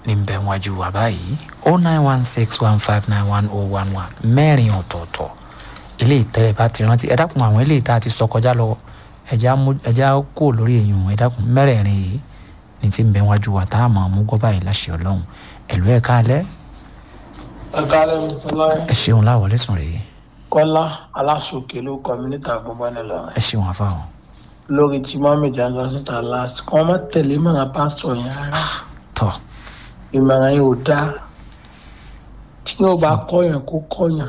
ní bẹ̀ wájú wa báyìí o nine one six one five nine one oh one one mẹ́rin ọ̀tọ̀ọ̀tọ̀ ilé ìtẹ́lẹ̀ bá ti rántí ẹ dákun àwọn ilé ìta ti sọ kọjá lọ ẹja kó lórí èèyàn ẹ dákun mẹ́rẹ̀ẹ̀rin yìí ní ti ń bẹ̀ wájú wa tá a mọ̀ mú gbọ́ báyìí láṣẹ ọlọ́run ẹ̀lú ẹ̀ káalẹ́ ẹ̀ka lẹ́nu fúnlá ẹ ṣeun láwọlé sùn rèé kọ́lá aláṣọkè ló kọ́ mi níta gbọ́ngbọ́n nílò ẹ ṣeun àfàwọn. lórí tí mohammed jansan síta last kí wọ́n má tẹ̀lé ìmọ̀ràn pásítọ̀ yẹn rárá tọ́ ìmọ̀ràn yẹn ò dáa tí yóò bá kọ́yàn kó kọ́yàn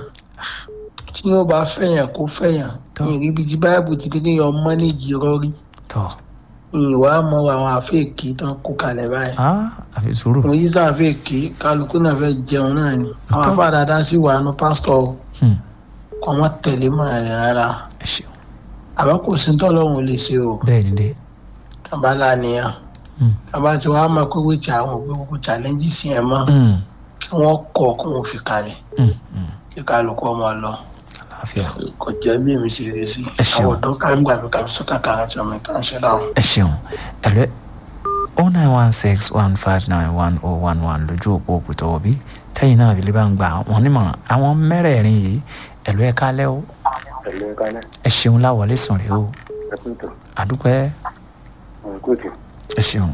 tí yóò bá fẹ̀yàn kó fẹ̀yàn Tọ́. ìrìbí tí báyìí ti dédé yan mọ́nìjì rọrí tọ́ ìwà mọ àwọn àfẹ́ẹ̀kì tán kó kalẹ̀ báyìí ah àfi sùúrù mo yí sáfẹ́ẹ̀kì kálukú náà fẹ́ jẹun náà ni àwọn Tọ́. afá dáadáa sì wà nù pásítọ̀ Hmm, kọ́ wọ́n tẹ̀lé ìmọ̀ràn yẹn rárá ẹ ṣeun àbá kò sí tọ́lọ́run ò lè ṣe o bẹ́ẹ̀ ni dé tàbá láàníyàn Hmm, tàbá tí wàá máa pé wíjà àwọn òbí gbogbo challenges yẹn mọ́ hmm, kí wọ́n kọ̀ kí wọ́n fi kalẹ̀ hmm, hmm. kí kálukú ọmọ lọ àlàáfíà kò jẹ́ bí èmi ṣe rí sí Ẹ ṣeun. àwọn ọ̀dọ́ kárí gbàgbé kàbí sọ́kà kan àti ọmọ ìtàn ṣe láwọn. ẹ ṣeun ẹ̀lú o nine one six one five nine one oh one one lójú òpó òkúta òbí tẹ́yìn náà àbílẹ̀ bá ń gba àwọn onímọ̀ràn àwọn mẹ́rẹ̀ẹ̀rin yìí ẹ̀lú ẹ̀ kálẹ́ o pẹ̀lú ẹ̀ka náà ẹ ṣeun láwọlé sùn rèé o ẹ̀kúntò àdúpẹ́ ọ̀nkútù ẹ ṣeun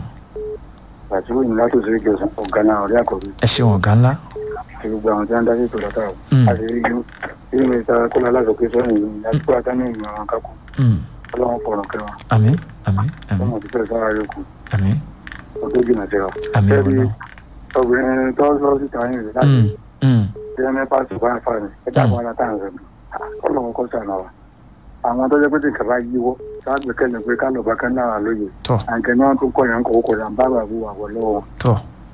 àti wọ́n ní látòsí ìjọsìn ọ̀gá náà ọ̀rẹ́ àkọ́bí ẹ ṣeun ọ̀gá ńlá àti gbogbo àwọn tí wọ́n ń dá sí ètò lọ́tà o Mm. àti ríjú bí mi ta kọ́lá aláṣọkè sọ́yìn yìí lásìkò àtàní ìmọ̀ àwọn kákó Hmm, ọlọ́run fọ̀rọ̀ kẹwàá àmín àmín àmín ọmọ òtítọ́ sára yòókù àmín ọdún jìnnà síra àmín Ṣebí ọ̀nà obìnrin tó sọ síta yìí rẹ̀ láti Hmm, hmm, ṣe ẹ́ mẹ́fà tó bá ń fa ni ẹ dábọ̀ ara tá à ń rẹ̀ mi ọlọ́run kọ́ sànà wa àwọn tó jẹ́ pé tí nǹkan bá yíwọ́ sáàgbékẹ́lẹ̀ pé ká lọ́ọ́ bá kán náà lóye tọ́ àǹkẹ́ náà tó kọ̀ yàn kọ̀ kọ̀ yàn bá bàbá wà wọ̀ lọ́wọ́ tọ́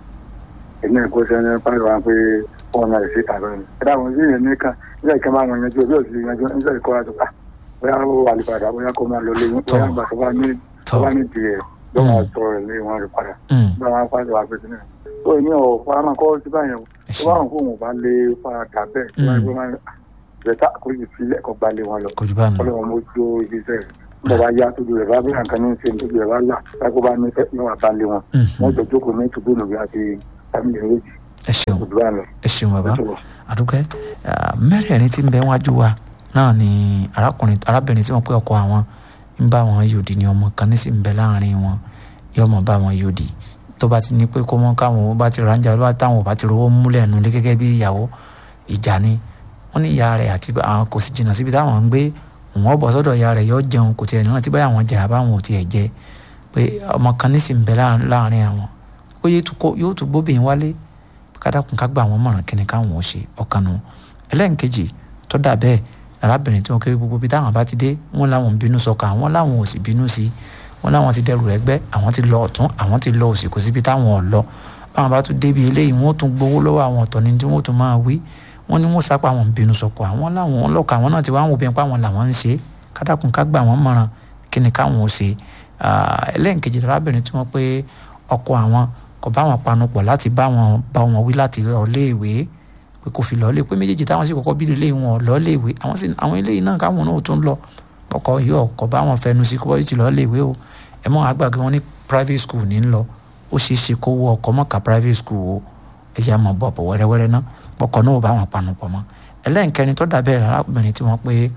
èmi ẹ̀kọ́ sẹ́ni pàrọ̀ wa pé wọ́n máa lè ṣe tàbí ẹni. ẹ dáhùn sí ìyẹn nìkan nígbà ìkan máa wọn yanjú ọjọ́ òsì yanjú nígbà ìkọ́ wa tó ká bóyá ó wà lè padà bóyá kó máa lọ lé yín bóyá gbà tó bá ní tó tọ́ bá ní tiẹ̀ ló máa sọ rẹ̀ lé wọn rẹ̀ padà Hmm, bá wọn pàṣẹ wà pé sílẹ̀. tó ní ọ̀ fara kọ́ sí báyẹn o ẹ tó bá ṣeun wọn kó wọn bá lé fara dà bẹ́ẹ̀ tó bá yẹ kó máa bẹ̀tà kó sì fi lẹ́kọ̀ọ́ gba lé wọn lọ kò jù bá nù ọlọ́run mo tó ibi iṣẹ́ rẹ̀ nígbà bá yá tóbi rẹ̀ bá bí nǹkan ní ṣe tóbi rẹ̀ bá là lákó bá ní fẹ́ níwọ̀n bá lé wọn Hmm, wọ́n hmm, jọ jókòó ní tùbú nùgbé àti fámìlì méjì ẹ ṣeun òdùbà lọ. ẹ ṣeun bàbá àdúpẹ́ Ah, mẹ́rẹ̀ẹ̀rin tí ń bẹ wájú wa náà ni arákùnrin arábìnrin tí wọ́n pé ọkọ àwọn ń bá wọn yòdì ní ọmọ kan ní sì ń bẹ láàrin wọn yóò mọ̀ bá wọn yòdì tó bá ti ní pé kó mọ́ káwọn bá ti ránjà bá táwọn ò bá ti rówó múlẹ̀ nulẹ̀ gẹ́gẹ́ bí ìyàwó ìjà ni wọ́n ní ìyá rẹ̀ àti àwọn kò sì jìnnà síbi táwọn ń gbé wọ́n bọ̀ sọ́dọ̀ ìyá rẹ̀ yóò jẹun kò tiẹ̀ nírántí báyà wọn jà báwọn ò tiẹ̀ jẹ pé ọmọ kan ní sì ń bẹ láàrin láàrin àwọn ó yẹ tó kó- yóò tún gbóbìnrin wálé kádàkùn ká gbà wọn mọ̀ràn kíni káwọn ò ṣe ọ̀kan nu ẹlẹ́nkejì tó dà bẹ́ẹ̀ arábìnrin tí wọn kéré gbogbo bí táwọn bá ti dé wọn láwọn ń bínú sọkà àwọn láwọn ò sì bínú sí i wọn láwọn ti dẹrù ẹgbẹ́ àwọn ti lọ ọ̀tún àwọn ti lọ òsì kò síbi táwọn ò lọ báwọn bá tún débi eléyìí wọn ó tún gbowó lọ́wọ́ àwọn ọ̀tọ̀ ni tí wọn ó tún máa wí wọn ní wọn sápá àwọn ń bínú sọkọ àwọn láwọn ọlọ́kà àwọn náà ti wá àwọn obìnrin pa àwọn làwọn ń ṣe kádàkùn ká gbà wọn mọ̀ràn kíni káwọn ò ṣe Ah, ẹlẹ́nkejì arábìnrin tí wọ́n pé ọkọ àwọn kò bá wọn panupọ̀ láti bá wọn bá wọn wí láti lọ léèwé pé kò fi lọ lé pé méjèèjì táwọn sì kọ́kọ́ bí ilé wọn lọ léèwé àwọn sì àwọn eléyìí náà káwọn náà tún lọ ọkọ yìí ọkọ bá wọn fẹnu sí kó bá ti lọ léèwé o ẹ mọ àgbàgbé wọn ní private school ní lọ ó ṣeé ṣe kó wọ ọkọ mọ́ka private school o ẹ jẹ́ àmọ́ bọ̀ bọ̀ wẹ́rẹ́wẹ́rẹ́ náà ọkọ náà ò bá wọn panupọ̀ mọ́ ẹlẹ́nkẹrin tó dàbẹ́ arábìnrin tí wọ́n pé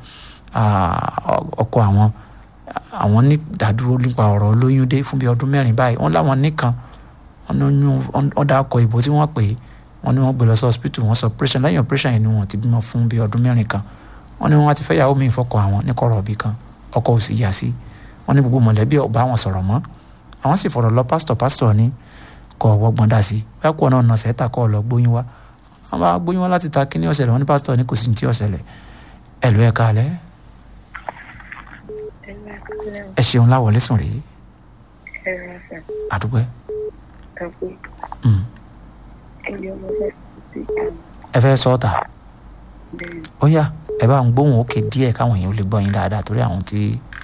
ah, ọkọ àwọn àwọn ní dádúró nípa ọ̀rọ̀ olóyún dé fún bí ọdún mẹ́rin báyìí wọ́n láwọn nìkan wọ́n ní oyún ọ̀dà ọkọ̀ ìbò tí wọ́n pè é wọ́n ní wọ́n gbé lọ sí hospital wọ́n sọ operation lẹ́yìn operation yẹn ni wọ́n ti bímọ fún bí ọdún mẹ́rin kan wọ́n ní wọ́n ti fẹ́ yàwó mi ìfọkọ̀ àwọn ní kọ̀rọ̀ òbí kan ọkọ̀ ò sì yà sí wọ́n ní gbogbo mọ̀lẹ́bí ọba àwọn sọ̀rọ̀ mọ́ àwọn sì fọ̀rọ̀ lọ pásítọ̀ pásítọ̀ ní kọ̀ wọ́gbọ́n dà sí bẹ́ẹ̀ kọ́ náà nà sẹ́ta kọ́ lọ gbóyún wá wọ́n bá gbóyún wá láti ta kíní ọ̀sẹ̀lẹ̀ wọ́n ní pásítọ̀ ní kò sí ní tí ọ̀sẹ̀lẹ̀ ẹ̀lú ẹ̀ka alẹ́ ẹ ṣeun láwọlé sùn rèé àdúgbò ẹ fẹ́ sọ ọ́ ta ó yá ẹ bá ń gbóhùn òkè díẹ̀ káwọn èèyàn ó lè gbọ́ yín dáadáa torí àwọn tí.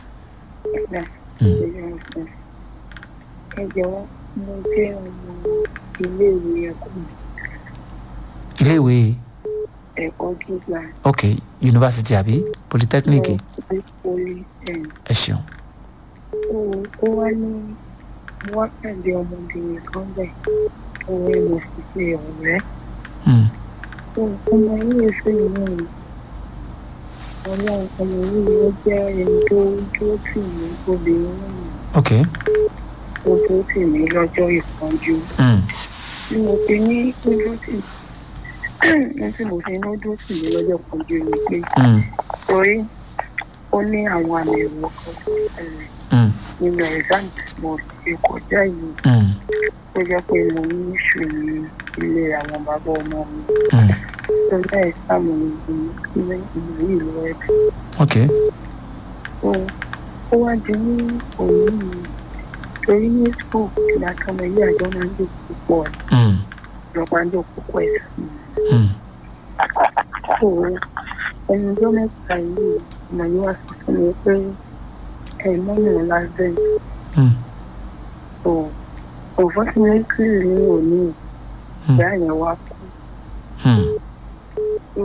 ẹ jọ̀wọ́ mo jẹ́ ọmọ iléèwé ẹ̀kọ́ mi iléèwé ẹ̀kọ́ gíga ok yunifásitì àbí polytechnic ní poli ten ẹ ṣeun ó ó wá ní wákàtí ọmọbìnrin kan bẹ̀ orí mo sì ṣe ọ̀rẹ́ Hmm. tó ọmọ yìí ṣe ìwọ̀n ọlọ́run ọmọ yìí ó jẹ́ ẹni tó dúró tì mí obìnrin náà ok ó dúró tì mí lọ́jọ́ ìpọ́njú Hmm. bí mo ti ní ó dúró tì mí ní tí mo ti ní ó dúró tì mí lọ́jọ́ ìpọ́njú ni pé Hmm. torí ó ní àwọn àmì ẹ̀rọ kan tó ṣẹlẹ̀ Hmm. nínú exam tí mo ṣe kọjá yìí Hmm. ó jẹ́ pé mo ní ìṣù ní ilé àwọn bàbá ọmọ mi Hmm. tó jẹ́ exam mi ní ilé ìlú ìlú ẹ̀dùn. ok ó ó wá di ní òní yìí torí ní school ìgbà kan ọmọ ilé àjọ máa ń lò púpọ̀ ẹ̀ Hmm. lọ́pàá ń lò púpọ̀ ẹ̀ sí i. Hmm. so ẹni ọjọ́ mẹ́ta yìí ọmọ yìí wá sọ fún mi pé ẹ̀ mọ́nà lásán Hmm. so unfortunately ní òní Hmm. ìyá yẹn wá kú Hmm. so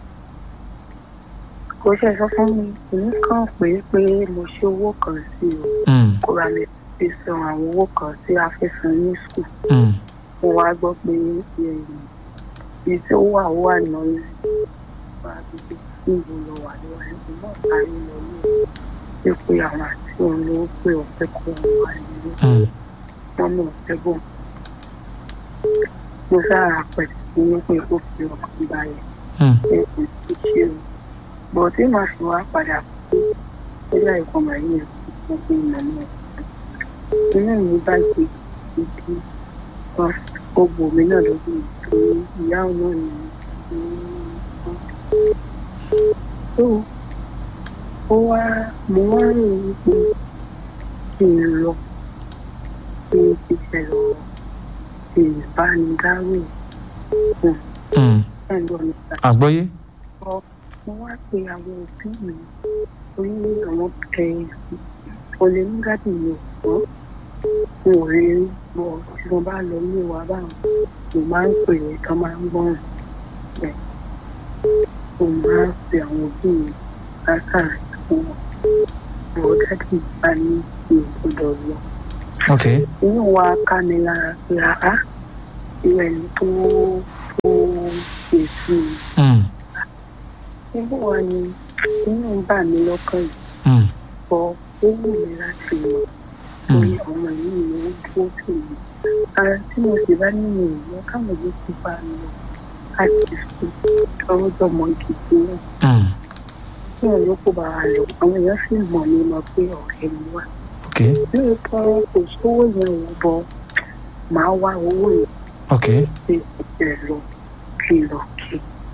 kò ṣe sọ fún mi èmi kàn pé pé mo ṣe owó kan sí o Hmm. kó ra mi fi san àwọn owó kan tí a fẹ́ san ní school Hmm. mo wá gbọ́ pé ibi tí ó wà ó wà náà yìí wà á fi sí ìlú lọ wà ní wà ní náà sáré lọ ní pé pé àwọn àti òun ló pé ọ̀fẹ́ kó wọn wà nílé Hmm. wọn náà fẹ́ bọ̀ mo sára pẹ̀lú ní pé kó fi ọkàn balẹ̀ Hmm. pé kò sí ṣe o bọ̀ tí màá fi wá padà kú ó yá ìkan màá yẹ kó pé ìmọ̀ náà inú mi bá gbé ibi kan ó bò mí náà lójú ìtòrí ìyá ọmọ mi tó ó wá mo wá rò wípé kí n lọ kí n ti ṣẹlẹ̀ kí n bá ní dárò Hmm. ẹ̀rọ nípa àgbọ́yé mo wá pe àwọn òbí mi orí àwọn ẹ̀ olè nígbàdì mi ò gbọ́ mo ò rí gbọ́ tí mo bá lọ ní ìwà báwọn mo máa ń pè é tán máa ń gbọ́ràn bẹ́ẹ̀ mo máa ń pe àwọn òbí mi látàrí fún wọn àwọn dádì bá ní ìgbọ́dọ̀ lọ ok inú wa ká mi lára pé àá ìwẹ̀ ni tó tó èsì Hmm. níbo wa ni inú ń bà mí lọ́kàn yìí Hmm. bọ́ ó wù mí láti lọ torí ọmọ yìí ni ó dúró tì mí ara tí mo sì bá nínú ìlú káwọn ló ti bá mi lọ láti sùn lọ́wọ́ jọmọ gidi náà Hmm. tí wọn yóò kó bá wa lọ àwọn èèyàn sì mọ̀ ní mọ̀ pé ọ̀rẹ́ mi wá ok lóòótọ́ kò sówó yẹn wọ́n bọ́ màá wá owó yẹn ok pé ẹ lọ kí lọ kí.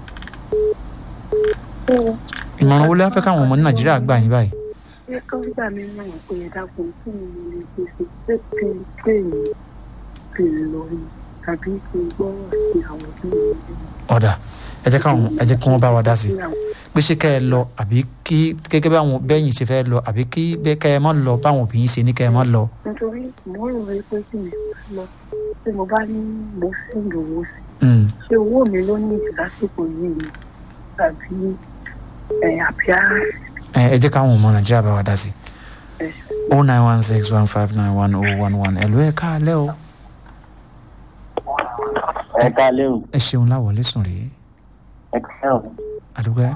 ìmọ̀ràn wo lè fẹ́ káwọn ọmọ ní nàìjíríà gbà yín báyìí ṣé kọ́ńtà mi náà pé ẹ dákun kí ni mo lè gbèsè pé kí n pè mí kí n lọ ni tàbí kí n gbọ́rọ̀ sí àwọn tí mo lè ọ̀dà ẹ jẹ́ káwọn ẹ jẹ́ kí wọ́n bá wa dá sí i pé ṣé kẹ́ ẹ lọ àbí kí gẹ́gẹ́ bí àwọn bẹ́yìn ṣe fẹ́ lọ àbí kí bẹ́ẹ̀ kẹ́ ẹ mọ́ lọ báwọn òbí yín ṣe ní kẹ́ ẹ mọ́ lọ. nítorí mo rò wí pé kí mi lọ tí mo bá ní mo sì lówó sí Hmm. ṣé owó mi ló ní ìdí lásìkò yìí ni tàbí ẹ àbí ara ẹ ẹ jẹ́ káwọn ọmọ nàìjíríà bá wa dá sí i. ẹ o nine one six one five nine one o one one ẹ̀lú ẹ̀ káalẹ́ o ẹ káalẹ́ o ẹ ṣeun láwọlé sùn rèé ẹ káalẹ́ o àdúgbò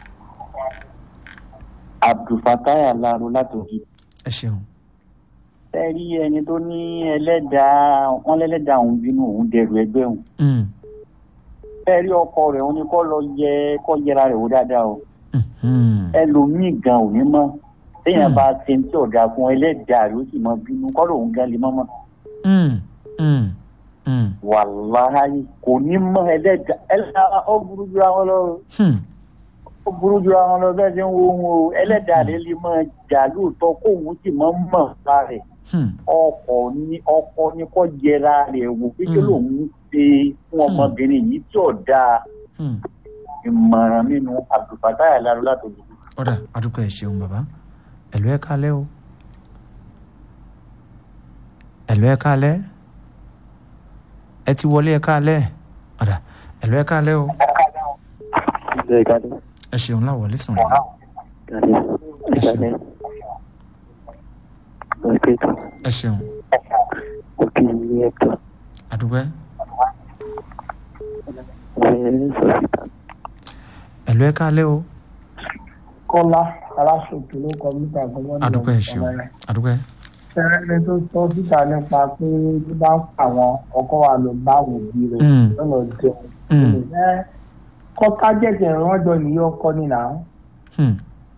abdulfatai alaro látòkì ẹ ṣeun ẹ rí ẹni tó ní ẹlẹ́dàá wọn lẹ́lẹ́dàá òun bínú òun dẹrù ẹgbẹ́ òun Hmm. ẹ rí ọkọ rẹ̀ òun ni kọ́ lọ yẹ kọ́ yẹra rẹ̀ wò dáadáa o Hmm. ẹlòmíì gan ò ní mọ̀ téèyàn Hmm. bá ṣe tí ọ̀dà fún ẹlẹ́dàá rẹ̀ ó sì mọ bínú kọ́ lòun gan lè mọ́ mọ́ Hmm. Hmm. Hmm. wàláhàyè kò ní mọ̀ ẹlẹ́dàá ẹlẹ́dàá ó burú ju àwọn lọ Hmm. ó burú ju àwọn lọ bẹ́ẹ̀ ṣe ń wo ohun o ẹlẹ́dàá rẹ̀ lè mọ̀ jà lóòótọ́ kóun sì mọ̀ mọ̀ lára rẹ̀ Hmm. ọkọ ní ọkọ ní kò yẹra rẹ̀ wò pé kí Mm. lòun ń ṣe fún ọmọbìnrin yìí tí ò dáa Hmm. ìmọ̀ràn nínú abdulfatah alaro látòjú. ọ̀dà àdúgbò ẹ ṣeun bàbá ẹ̀lú ẹ̀ káalẹ́ o ẹ̀lú ẹ̀ káalẹ́ ẹ ti wọlé ẹ̀ káalẹ́ ọ̀dà ẹ̀lú ẹ̀ káalẹ́ o Ẹ káalẹ́. ẹ ṣeun láwọlé sùn rèé Káalẹ́. Ẹ káalẹ́. Ẹ kéètò. ẹ ṣeun Mo kí ní ẹ̀tọ́. àdúgbò ẹ sọ síta. ẹ̀lú ẹ̀ kálẹ̀ o kọ́lá aláṣòkè ló kọ mítà gbọ́dọ̀ adúpẹ́ ẹ̀ ṣeun adúpẹ́ ẹni tó sọ síta nípa pé bí bá ń pa àwọn ọkọ wa lọ bá àwọn òbí rẹ̀ Mm. lọ́nà jẹun. Mm. ẹ kọ́ tájẹ̀tì ìrànjọ nìyí ọkọ nìyà Hmm.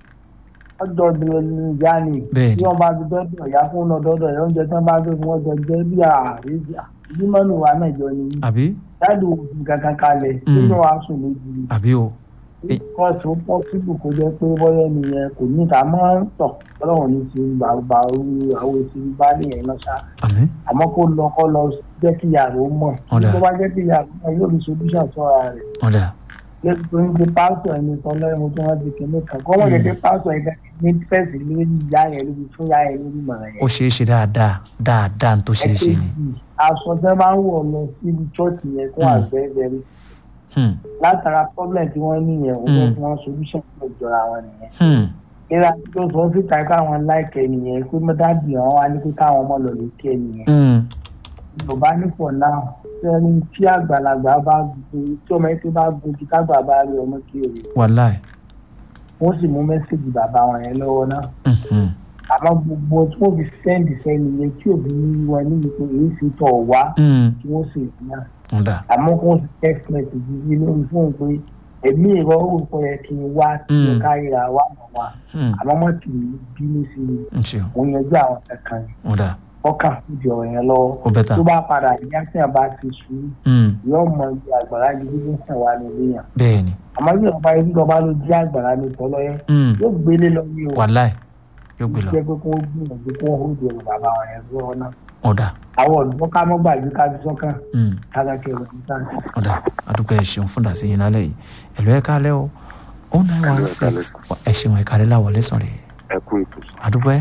ọjọ́ ìdúró ní ìyá ni Bẹ́ẹ̀ni. bí wọ́n bá ti dọ́dọ̀ ìyá fún ọ̀nà dọ́dọ̀ ẹ̀ oúnjẹ tí wọ́n bá gbé fún wọn jọ jẹ́ bí ààrẹ bí mọ́nù wa náà jọ ni àbí dáàdì òfin kankan kalẹ̀ Mm. nínú aṣọ lójú àbí o kọ́ọ̀tù ó pọ́sibù kó jẹ́ pé bọ́yá nìyẹn kò ní ká mọ́ tọ̀ ọlọ́run ní ti bàbá orí àwọn èsì bá nìyẹn náà ṣá àmì àmọ́ kó lọ kọ́ lọ jẹ́ kí ìyàrá ó mọ̀ Ọ̀dà. tó bá jẹ́ kí ìyàrá ó mọ̀ yóò ní solution sọ́ra rẹ̀ ọ̀dà lẹ́yìn tó ń gbé pásítọ̀ ẹni tán lẹ́yìn tó wọ́n ti kìíní kan kọ́ wọ́n jẹ́ pé pásítọ̀ ẹ̀ka ní fẹ́ẹ̀sì lórí ìyá yẹn lórí fún ìyá yẹn lórí mọ̀ràn yẹn. ó ṣeé ṣe dáadáa dáadáa tó ṣeé ṣe ni ẹ̀kejì aṣọ tẹ́ máa ń wọ̀ lọ síbi chọ́ọ̀tì yẹn fún Mm. àgbẹ̀bẹ̀rẹ̀ Hmm. látara problem tí wọ́n ní yẹn òun ló Mm. fún wọn solution tó jọra wọn nìyẹn. Hmm. ìlà tó sọ síta káwọn láìkẹ́ nìyẹn pé mọ́tàdì àwọn wá ní pé káwọn ọmọ lọ lè kẹ́ nìyẹn. Hmm. yorùbá ní for now sẹ́ni tí àgbàlagbà bá gun tí ọmọ yẹn ti bá gun kí kágbà bá rí ọmọ kiri wàláì wọ́n sì mú mẹ́sẹ̀gì bàbá wọn yẹn lọ́wọ́ náà. Mhm. àmọ́ gbogbo tí wọ́n fi sẹ́ndì sẹ́ni yẹn tí òbí ní wọn níbi pé èyí fi tọ̀ wá Hmm. tí wọ́n sì rí náà. ọ̀dà àmọ́ kí wọ́n ti text message yìí lórí fóun pé èmi ìrọ̀ òrùkọ yẹ kí n wá kí n Mm. káríra wà mọ̀ wá Hmm. àmọ́ mọ́ kì í bínú sí i ń ṣeun òun yanjú àwọn kankan yìí ọ̀dà ọkàn fìdí ọ̀rọ̀ yẹn lọ́wọ́ ó bẹ́tà tó bá padà ìyá tí a bá ti sùúrù Hmm. yóò mọ ibi àgbàrá yìí bí sàn wá nílé yàn bẹ́ẹ̀ ni àmọ́ bí ọba yìí lọ́ba ló jí àgbàrá ní tọ́lọ́yẹ Hmm. yóò gbélé lọ ní o wàláì yóò gbé lọ jẹ́ pé kó gbìyànjú kó hóde ọ̀rọ̀ bàbá wọn yẹn lọ́wọ́ náà ọ̀dà àwọn olùkọ́ ká mọ́ gbàgbé ká fi sọ́kàn Hmm. kága kí ẹ̀rọ níta ọ̀dà adúpẹ́ ẹ̀ ṣeun fún dàsí yín lálẹ́ yìí ẹ̀lú ẹ̀ kálẹ̀ o o nine one six ẹ̀ ṣeun ẹ̀ kálẹ̀ láwọlé sọ̀rọ̀ ẹ kú ètò adúpẹ́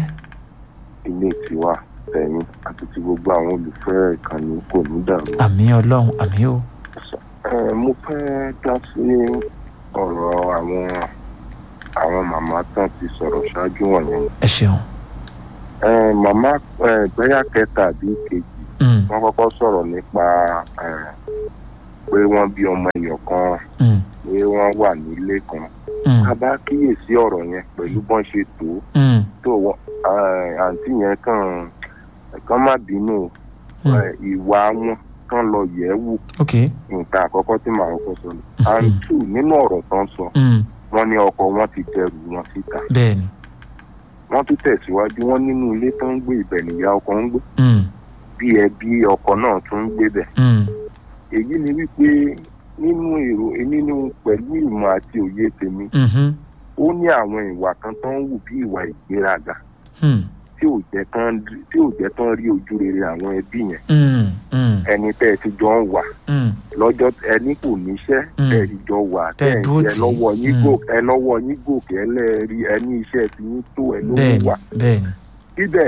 ilé tiwa tẹ̀yìn àti ti gbogbo àwọn olùfẹ́ ìkànnì kò ní dàrú. àmì ọlọ́run àmì o Ẹ, mo fẹ́ dá sí ọ̀rọ̀ àwọn àwọn màmá tán ti sọ̀rọ̀ ṣáájú wọ̀nyẹn. ẹ̀ ṣeun Ẹ, màmá ẹ, bẹ́yà kẹta àbí kejì Hmm. wọ́n kọ́kọ́ sọ̀rọ̀ nípa ẹ, pé wọ́n bí ọmọ èèyàn kan Hmm. pé wọ́n wà nílé kan. Hmm. a bá kíyèsí ọ̀rọ̀ yẹn pẹ̀lú bọ́n ṣe tó Hmm. tó wọ́n ẹ, àǹtí yẹn kàn kàn má bínú o. Hmm. Ẹ, ìwà wọn kàn lọ yẹ̀ ẹ́ wò ok nǹkan àkọ́kọ́ tí màá kọ́kọ́ sọ ni. and two nínú ọ̀rọ̀ tán sọ Hmm. wọ́n ní ọkọ wọn ti dẹrù wọn síta bẹ́ẹ̀ ni wọ́n tún tẹ̀síwájú wọ́n nínú ilé tó ń gbé ibẹ̀ nìyá ọkọ ń gbé Hmm. bí ẹbí ọkọ náà tún ń gbé bẹ̀. Hmm. èyí ni wípé nínú èrò nínú pẹ̀lú ìmọ̀ àti òye tèmi Mhm. ó ní àwọn ìwà kan tó ń wù bí ìwà ìgbéraga Hmm. tí ò jẹ́ tán tí ò jẹ́ tán rí ojú rere àwọn ẹbí yẹn Hmm. Hmm. ẹni tẹ́ ẹ ti jọ ń wà Hmm. lọ́jọ́ ẹni kò níṣẹ́ Mm. tẹ́ ẹ ti jọ wà Tẹ́ ẹ tẹ́ ẹ dúró ẹ tì í. lọ́wọ́ yín Mm. gòkè ẹ lọ́wọ́ yín gòkè ẹ lẹ́ẹ̀rí ẹ ní iṣẹ́ tí yín tó ẹ ló bẹ́ẹ̀ ń ni wà bẹ́ẹ̀ ni síbẹ̀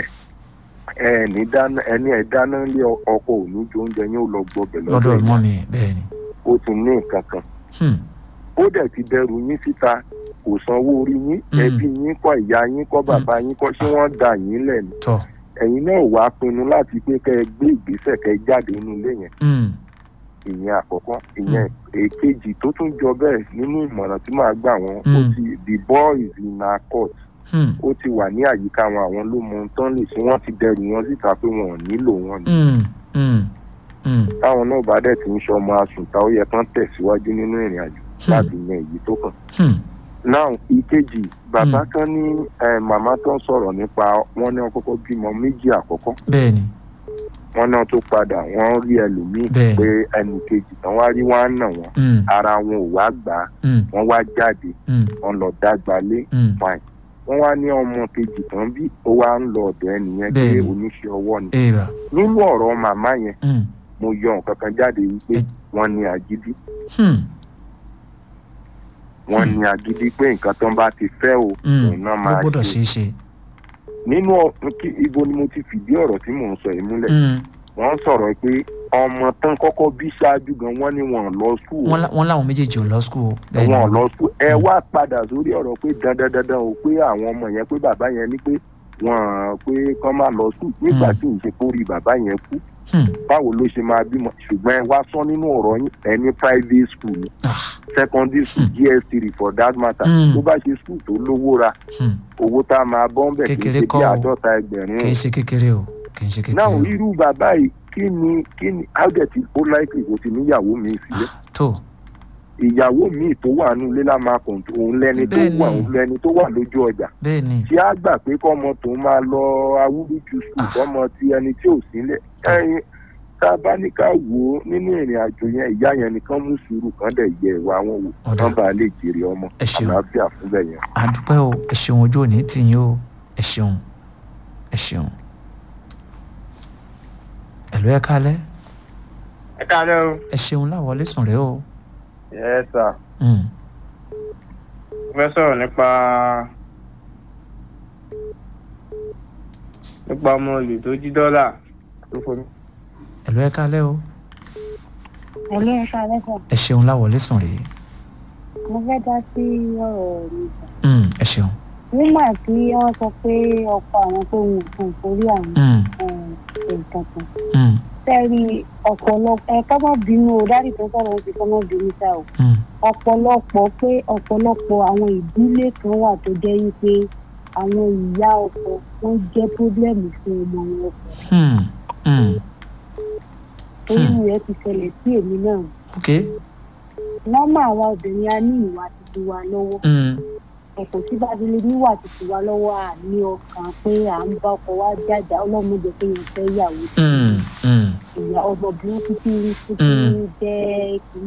ẹ ní dáná ẹni ẹ dáná lé ọkọ òní jó oúnjẹ yín ó lọ gbọbẹ̀ lọ́dọ̀ lọ́dọ̀ mọ́ yín mi bẹ́ẹ̀ ni ó ti ní nǹkan kan Hmm. ó dẹ̀ ti dẹrù yín síta kò sanwó orí yín Mm. ẹbí yín kọ́ ìyá yín kọ́ bàbá yín kọ́ ṣé wọ́n dà yín lẹ̀ ni tọ́ ẹ̀yin náà wàá pinnu láti pé kẹ́ ẹ gbé ìgbésẹ̀ kẹ́ ẹ jáde nínú ilé yẹn Hmm. ìyẹn àkọ́kọ́ ìyẹn èkejì tó tún jọ bẹ́ẹ̀ nínú ìmọ̀ràn tí màá gbà wọ́n ó Mm. ti the boy is in our court Hmm. ó ti wà ní àyíká wọn àwọn ló mọ ohun tán lè ṣe wọ́n ti dẹrù wọn síta pé wọn ò nílò wọn ni Hmm. Hmm. Hmm. táwọn náà bá dẹ̀ ti ń ṣọmọ asùnta ó yẹ kán tẹ̀síwájú nínú ìrìn àjò láti yan èyí tó kàn. Hmm. náà ìkejì bàbá Mm. kan ní eh, màmá tó ń sọ̀rọ̀ nípa wọn ní wọn kọ́kọ́ bímọ méjì àkọ́kọ́ bẹ́ẹ̀ ni wọn náà tó padà wọn rí ẹlòmíì Bẹ́ẹ̀ni. pé ẹnì kejì tán wá rí wọn á nà wọn Hmm. ara wọn ò wá gbà á Hmm. wọn wá jáde Hmm. wọn lọ dágbà lé Hmm. fine wọn wá ní ọmọ kejì tán bí ó wá ń lọ ọ̀dọ̀ ẹnìyẹn pé Bẹ́ẹ̀ni. oníṣẹ́ ọwọ́ ni èèbà nínú ọ̀rọ̀ màmá yẹn Hmm. mo yọ nǹkan kan jáde wípé Ẹ- wọ́n ní agídí Hmm. wọ́n ní agídí pé nǹkan tó ń bá ti fẹ́ o Hmm. òun náà ló máa gbọ́dọ̀ ṣe ṣeé ṣe nínú ọ- kí- ibo ni mo ti fìdí ọ̀rọ̀ tí mò ń sọ yìí múlẹ̀ Hmm. wọ́n sọ̀rọ̀ pé ọmọ tán kọ́kọ́ bí ṣáájú gan wọ́n ní wọn ò lọ skul wọ́n lá- wọ́n láwọn méjèèjì ò lọ skul bẹ́ẹ̀ wọn ò ni lọ skul ẹ wá padà sórí ọ̀rọ̀ pé dandan dandan o pé àwọn ọmọ yẹn pé bàbá yẹn ní pé wọn pé kán má lọ skul nígbà Mm. tí ìṣe kórì bàbá yẹn kú Hmm. báwo ló ṣe máa bímọ ṣùgbọ́n ẹ wá sọ nínú ọ̀rọ̀ yín ẹ ní private school ni Ah. secondary school gs3 for that matter Hmm. tó bá ṣe school tó lówó ra Hmm. owó tá a máa bọ́ ń bẹ̀ kì í Kékeré ṣe kọ́ bí o. àádọ́ta ẹgbẹ̀rún kì í ṣe kékeré o kì í ṣe kékeré náà o irú bàbá yìí kí ni kí ni ágẹ̀tì ó láìpẹ́ kò ti níyàwó mi sílẹ̀ tó ìyàwó mi tó wà nínú ilé lá máa kàn tó òun lẹni tó Bẹ́ẹ̀ni. wà òun lẹni tó wà lójú ọjà bẹ́ẹ̀ ni tí a gbà pé kọ́mọ tó máa lọ awúrúju sùn Ah. kọ́mọ tí ẹni tí ò sílẹ̀ ẹyin tá a bá ní ká wò ó nínú ìrìn àjò yẹn ìyá yẹn nìkan mú sùúrù kan dẹ̀ yẹ ìwà wọn wò Ọ̀dà. kán bá lè jèrè ọmọ Ẹ ṣeun. àlàáfíà fúnbẹ̀ yẹn. àdúpẹ́ o ẹ ṣeun ojú òní tì yín o ẹ ṣeun ẹ ṣeun ẹ̀lú ẹ kálẹ́ ẹ káàárọ̀ o. ẹ ṣeun láwọlé sùn rẹ o ẹ sà Hmm. mo fẹ́ sọ̀rọ̀ nípa nípa ọmọ olè tó jí dọ́là tó fomi. ẹ̀lú ẹ kálẹ́ o ẹ̀lú ẹ̀ka lẹ́sàn ẹ ṣeun láwọlé sùn rẹ mo fẹ́ dá sí ọ̀rọ̀ mi sàn. Hmm. ẹ ṣeun nígbà tí wọ́n sọ pé ọkọ àwọn tó ń nǹkan torí àwọn Hmm. nǹkan kan Hmm. fẹ́ẹ́rí ọ̀pọ̀lọpọ̀ ẹ ká má bínú o dáàdì tó sọ̀rọ̀ ó ti kọ́ má bínú sá o Hmm. ọ̀pọ̀lọpọ̀ pé ọ̀pọ̀lọpọ̀ àwọn ìdílé kan wà tó jẹ́ wípé àwọn ìyá ọkọ wọ́n jẹ́ pírọ́blẹ́mù fún ọmọ wọn ọkọ Hmm. Hmm. torí Hmm. rẹ̀ ti ṣẹlẹ̀ sí èmi náà ok nọ́mà àwa obìnrin a ní ìwà títí wa lọ́wọ́ Hmm. ẹ̀kọ́ tí bábílẹ̀ níwà títí wa lọ́wọ́ à ní ọkàn pé à ń bá ọkọ wa jájà ọlọ́mọdé pé yẹn fẹ́ yàwó Hmm. Hmm. ìyá ọmọbìnrin títí títí Mm. jẹ́ kìíní.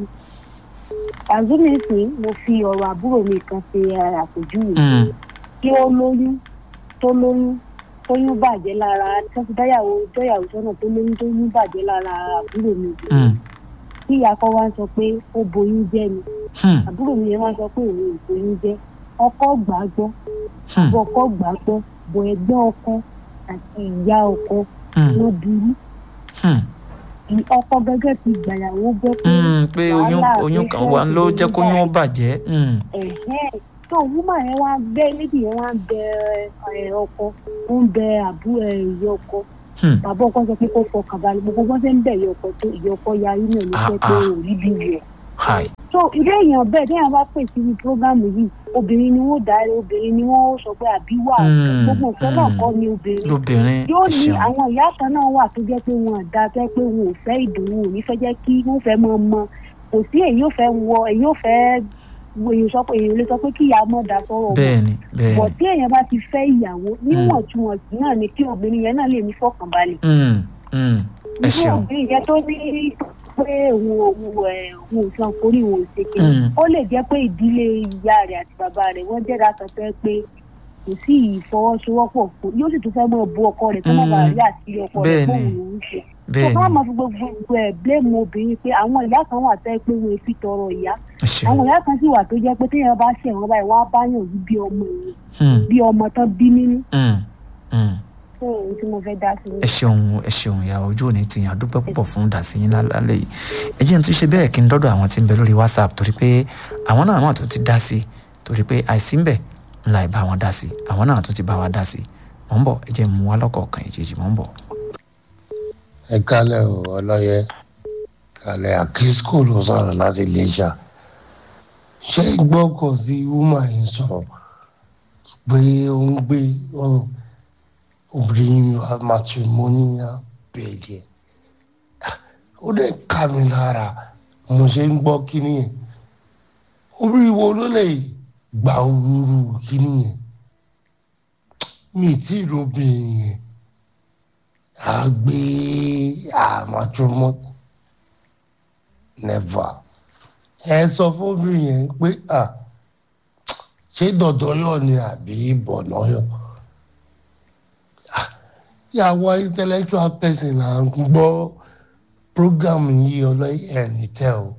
àzúmi sí mo fi ọ̀rọ̀ àbúrò mi kan ṣe àpèjúwe Hmm. kí ó lóyún tó lóyún tóyún bàjẹ́ lára tó fi dáyàwó dọ́yàwó sọ́nà tó lóyún tóyún bàjẹ́ lára àbúrò mi Hmm. kí ìyá kan wá ń sọ pé ó boyún jẹ́ ni Hmm. àbúrò mi yẹn wá sọ pé òun ò boyún jẹ́ ọkọ gbà á gbọ́ Hmm. bọ́ ọkọ gbà á gbọ́ bọ̀ ẹgbẹ́ ọkọ àti ìyá ọkọ Hmm. ló burú Hmm. Ì- ọkọ gẹ́gẹ́ ti gbàyàwó gbọ́ pé Hmm. pé oyún wàhálà oyún kan wà ló jẹ́ kóyún ó bàjẹ́ Hmm. ẹ̀hẹ́n tó wúmà yẹn wá bẹ níbi yẹn wá bẹ ẹ, ọkọ ó ń bẹ àbú ẹ, ìyá ọkọ Hmm. bàbá ọkọ sọ pé kó fọkàn balẹ̀ gbogbo wọn ṣe ń bẹ ìyá ọkọ tó ìyá ọkọ yarí náà ló Ah, jẹ́ pé ah. ò rí bí rẹ̀ Hi. so irú èèyàn bẹ́ẹ̀ téèyàn bá pè sí prógámù yìí obìnrin ni wọ́n dáre obìnrin ni wọ́n sọ pé àbí wà Hmm, gbogbo nǹkan náà hmm. kọ́ ni obìnrin lóbìnrin yóò ẹ ní ṣeun àwọn ìyá kan náà wà tó jẹ́ pé wọn àdá tẹ́ pé wọn ò fẹ́ ìdùnnú ò ní fẹ́ jẹ́ kí wọ́n fẹ́ mọ ọmọ kò sí èyí ò fẹ́ wọ èyí ò fẹ́ wo èyí sọ pé èyí ò lè sọ pé kí ìyá mọ̀ dá sọ́rọ̀ wọn bẹ́ẹ̀ni bẹ́ẹ̀ni bọ̀ tí èèyàn bá ti fẹ́ ìyàwó níwọ̀ntúnwọ̀nsì náà ni kí obìnrin yẹn náà lè ní fọkànbalẹ̀ Hmm. Hmm. ẹ irú ṣeun obìnrin yẹn tó ní pé òun òun ẹ̀ òun ò san forí òun ò ṣe kí Hmm. ó lè jẹ́ pé ìdílé ìyá rẹ̀ àti bàbá rẹ̀ wọ́n jẹ́ dáta fẹ́ pé kò sí ìfọwọ́sowọ́pọ̀ fún yóò sì tún fẹ́ mọ̀ bu ọkọ rẹ̀ kó má bàa rí àti ọkọ rẹ̀ Bẹ́ẹ̀ni. fóun lòún ṣe tó bẹ́ẹ̀ni bá máa fi gbogbo ẹ̀ bléèmù obìnrin pé àwọn ìyá kan wà tẹ́ pé wọn fi tọrọ ìyá ẹ ṣeun àwọn ìyá kan sì wà tó jẹ́ pé téèyàn bá ṣe àwọn báyìí wọ́n á báyàn yìí bí ọmọ yìí Hmm. bí ọmọ tán bí nínú Hmm. Hmm. fún òun tí mo fẹ́ dá sí ẹ ṣeun ẹ ṣeun ìyá ojú òní ti yàn dúpẹ́ púpọ̀ fún dàsíyín lálẹ́ yìí ẹ jẹ́ n tún ṣe bẹ́ẹ̀ kí n dọ́dọ̀ àwọn tí ń bẹ lórí whatsapp torí pé àwọn náà náà tó ti dá sí torí pé àìsí ń bẹ ńlá ìbá wọn dá sí àwọn náà tó ti bá wa dá sí mọ̀ ń bọ̀ ẹ jẹ́ n mú wa lọ́kọ̀ọ̀kan ìjèjì mọ̀ ń bọ̀. ẹ kálẹ̀ o ọlọ́yẹ kálẹ̀ àkísíkò ló sọ̀rọ̀ láti iléṣà ṣé gbọ́kàn sí wúmà yìí sọ̀rọ̀ pé ó ń gbé ó- obìnrin matrimonial bẹ̀rẹ̀ ó dẹ̀ ká mi lára mo ṣe ń gbọ́ kíní yẹn obìnrin wo ló lè gba òrùrù kíní yẹn mi ì tí ì lóbìnrin yẹn agbe àmàtúmọ̀ never ẹ sọ fóbìnrin yẹn pé à ṣé dọ̀dọ̀yọ̀ ni àbí bọ̀nọ́yọ̀ àwọn intellectual person là ń gbọ́ program yìí ọlọ́yìn ẹ̀ní tẹ́ o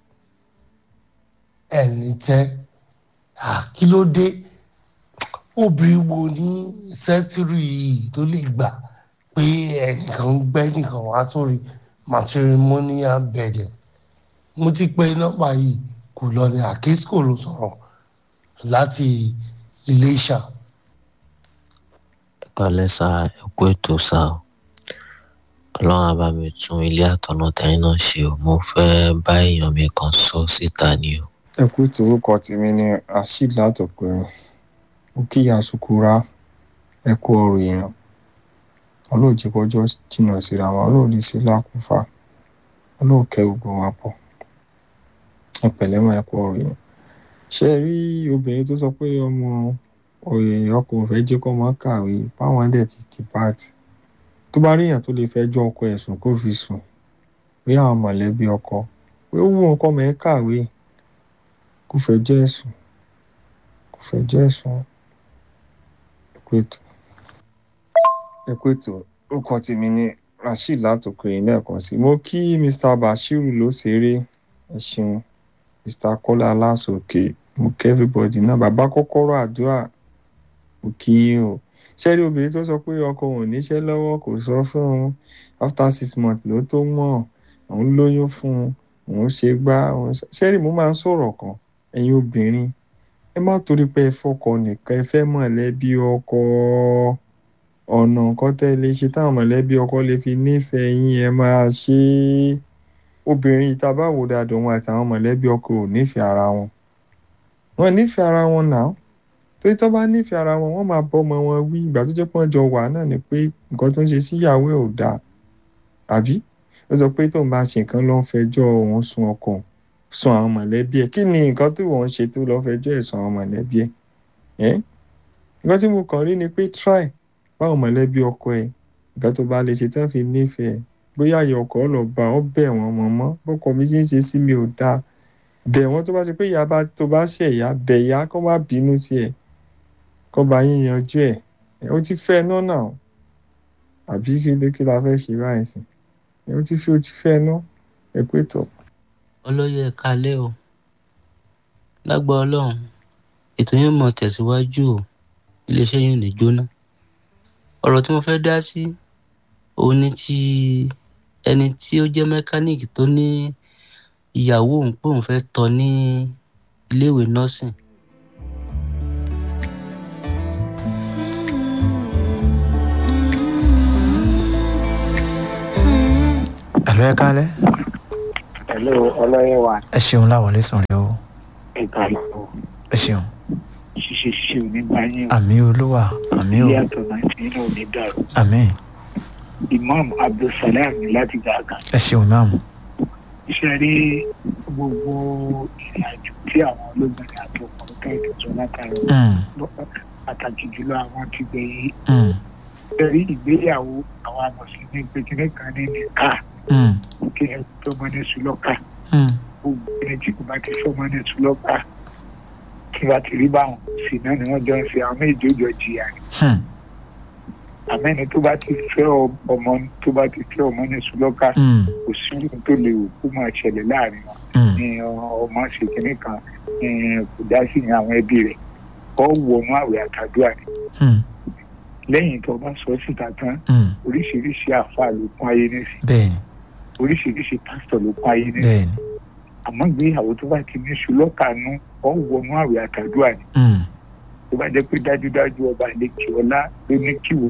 ẹ̀ní tẹ́ à kí ló dé obìnrin wo ní sẹ́tírì yìí tó lè gbà pé ẹnìkan ń gbẹ́ nìkan wá sórí matrimonial bẹ̀rẹ̀ mo ti pe nọ́mbà yìí kò lọ ní àkísíkò ló sọ̀rọ̀ láti iléṣà. kalẹ sa ẹkú ètò sa ọlọ́run á bá mi tún ilé àtọ̀nà tẹ̀yìn náà ṣe o mo fẹ́ bá èèyàn mi kan sọ síta ni o. ẹ kú ètò orúkọ tèmi ní rasheed látọkùnrin ó kíyà sukura ẹ kú ọrọ èèyàn ọlọ́ọ̀jẹ̀ kọjọ́ jìnnà síra wọn ọlọ́ọ̀lì sí lákùúfà ọlọ́ọ̀kẹ́ gbogbo wa pọ̀ ẹ pẹ̀lẹ́ mọ́ ẹ kú ọrọ èèyàn ṣe rí obìnrin tó sọ pé ọmọ ọkọ òfẹ́ jẹ́ kọ́ máa kàwé báwọn dẹ̀ ti ti pààtì tó bá ríyàn tó lè fẹjọ́ ọkọ ẹ̀sùn kó fi sùn pé àwọn mọ̀lẹ́bí ọkọ pé ó wù ọkọ mẹ́ kàwé kó fẹjọ́ ẹ̀sùn kó fẹjọ́ ẹ̀sùn ẹ̀kúètò ẹ̀kúètò orúkọ tèmi ní rasheed látòkèrè lẹ́ẹ̀kan sí mo kí mr bashiru ló ṣeré ẹ ṣeun mr kọ́lá aláṣọkè mo kí everybody náà bàbá kọ́kọ́rọ́ àdúrà mo kí yín o ṣẹ́rí obìnrin tó sọ pé ọkọ òun níṣẹ́ lọ́wọ́ kò sọ fún un after six months ló tó mọ̀ òun lóyún fún un òun ṣe gbá òun ṣẹ́rí mo máa ń sọ̀rọ̀ kan ẹ̀yin obìnrin ẹ má torí pé ẹ fọkọ nìkan ẹ fẹ́ mọ̀lẹ́bí ọkọ ọ̀nà nǹkan tẹ́ lè ṣe táwọn mọ̀lẹ́bí ọkọ lè fi nífẹ̀ẹ́ yín ẹ máa ṣe é obìnrin ìta bá wò dáadọ́ wọn àtàwọn mọ̀lẹ́bí ọkọ ò nífẹ̀ẹ́ ara wọn wọn nífẹ̀ẹ́ ara wọn náà torí tó bá nífẹ̀ẹ́ ara wọn wọ́n máa bọ́ ọmọ wọn wí ìgbà tó jẹ́ pé wọ́n jọ wà náà ni pé nǹkan tó ń ṣe síyàwó ẹ̀ ò dáa àbí ó sọ pé tóun bá ṣe nǹkan ló ń fẹjọ́ òun sun ọkọ sun àwọn mọ̀lẹ́bí ẹ̀ kí ni nǹkan tó wọ́n ń ṣe tó lọ́ fẹjọ́ ẹ̀ sun àwọn mọ̀lẹ́bí ẹ̀ ẹ́ nǹkan tí mo kàn rí ni pé try báwọn mọ̀lẹ́bí ọkọ ẹ̀ nǹkan tó bá lè ṣe tán fi nífẹ̀ẹ́ bóyá ayọ̀ ọkọ̀ lọ bá ọ bẹ̀ wọ́n mọ̀mọ́ bọ́kọ mi ṣe ń ṣe sí mi ò dáa bẹ̀ wọ́n tó bá ṣe pé ìyá bá tó bá ṣẹ̀ ìyá bẹ̀ ìyá kó má bínú sí ẹ̀ kó bá yín yanjú ẹ̀ ó ti fẹ́ náà náà àbí kí ló kí la fẹ́ ṣe báyìí sí ó ti fi ó ti fẹ́ náà ẹ pé tọ̀. ọlọ́yẹ kalẹ́ o lágbá ọlọ́run ètò yẹn mọ̀ tẹ̀síwájú o iléeṣẹ́ yẹn ò ní jóná ọ̀rọ̀ tí mo fẹ́ dá sí òun ni ti ẹni tí ó jẹ́ mẹkáníìkì tó ní ìyàwó òun pé òun fẹ́ tọ́ ní iléèwé nọ́ọ̀sìn ẹ̀lú ẹ kálẹ̀ Hello, ọlọ́yẹ̀ wa ẹ ṣeun láwọlé sùn rẹ o ẹ̀ka ìlú ẹ ṣeun ṣíṣe ṣíṣe òní bá yín o. àmì olúwa àmì o ilé àtọ̀nà tí inú òní dàrú. àmì Imam Abdulsalam láti gàgà. ẹ ṣeun máàmù Iṣẹ́ rí gbogbo ìrìn àjò tí àwọn olóògbé àti ọkùnrin kẹ́hìndé sọ látàrí pàtàkì jùlọ àwọn ti gbẹ̀yìn. Bẹ́ẹ̀ni ìgbéyàwó àwọn amọ̀sílẹ̀ gbẹ̀gẹ́rẹ́ kan ní nìka kí ẹ tọmọ ní sùlọ́kà. Gbogbo ẹni tí kò bá ti fọmọ ní sùlọ́kà kí wàá ti rí báwọn sì náà ni wọ́n jọ ń ṣe àwọn méjì ó jọ jìyà ni àmẹ́ni tó bá ti fẹ́ ọmọ tó bá ti fẹ́ ọmọ ní sùlọ́kà kò sí ohun tó lè wò kó máa ṣẹlẹ̀ láàrin wọn ní ọmọ ṣèkínní kan kò dá sí ní àwọn ẹbí rẹ̀ ọ wọnú àwẹ̀ àtàdúrà ni lẹ́yìn tó bá sọ síta tán oríṣiríṣi àáfàá ló kún ayé nísìn oríṣiríṣi pásítọ̀ ló kún ayé nísìn àmọ́ ìgbéyàwó tó bá ti ní sùlọ́kà nú ọ wọnú àwẹ̀ àtàdúrà ni tó bá jẹ́ pé dájúdájú ọba àlekè ọlá ló ní kíwò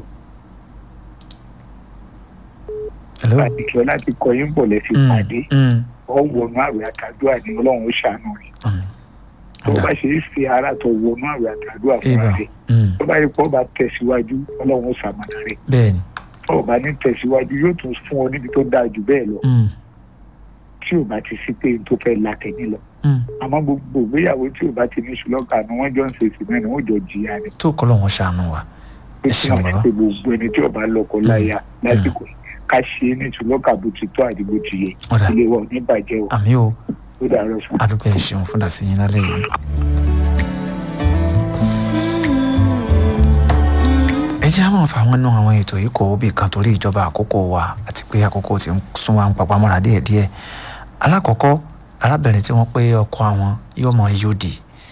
àdìkì ọlá ti kọ yín bọ̀ lẹ́sìn pàdé ọ wọnú àwẹ̀ àtàdúrà ni ọlọ́run ó ṣàánú rẹ̀ tó bá ṣe é fi ara tó wọnú àwẹ̀ àtàdúrà fúnra rẹ̀ tó bá yẹ kó ọba tẹ̀síwájú ọlọ́run ó ṣàmàlà rẹ̀ tó ọba ní tẹ̀síwájú yóò tún fún ọ níbi tó dáa jù bẹ́ẹ̀ lọ tí ò bá ti sí pé n tó fẹ́ la tẹ̀mí lọ àmọ́ gbogbo ìgbéyàwó tí ò bá ti ní ṣùlọ́kà ni wọ́n jọ ń ṣe ìsìn náà ni wọ́n jọ jìyà ni. tó kọ́ lọ́wọ́ ṣàánú wa ẹ ṣeun bàbá. pé gbogbo ẹni tí ọba lọkọ láya lásìkò ká ṣe é ní ṣùlọ́kà bó ti tọ́ àti bó ti yẹ ilé wa ò ní bàjẹ́ o. àmì o ó dàrọ sùn. adúgbò ẹ ṣeun fún dàsí yín lálẹ́ yìí. ẹ jẹ́ àwọn àfàwọn náà àwọn ètò yìí kò bí kan torí ìjọba àkókò wa àti pé àkókò ti ń sún wa ń papamọ́ra díẹ̀díẹ̀ alákọ̀ọ́kọ́ arábìnrin tí wọ́n pé ọkọ àwọn yóò mọ yóòdì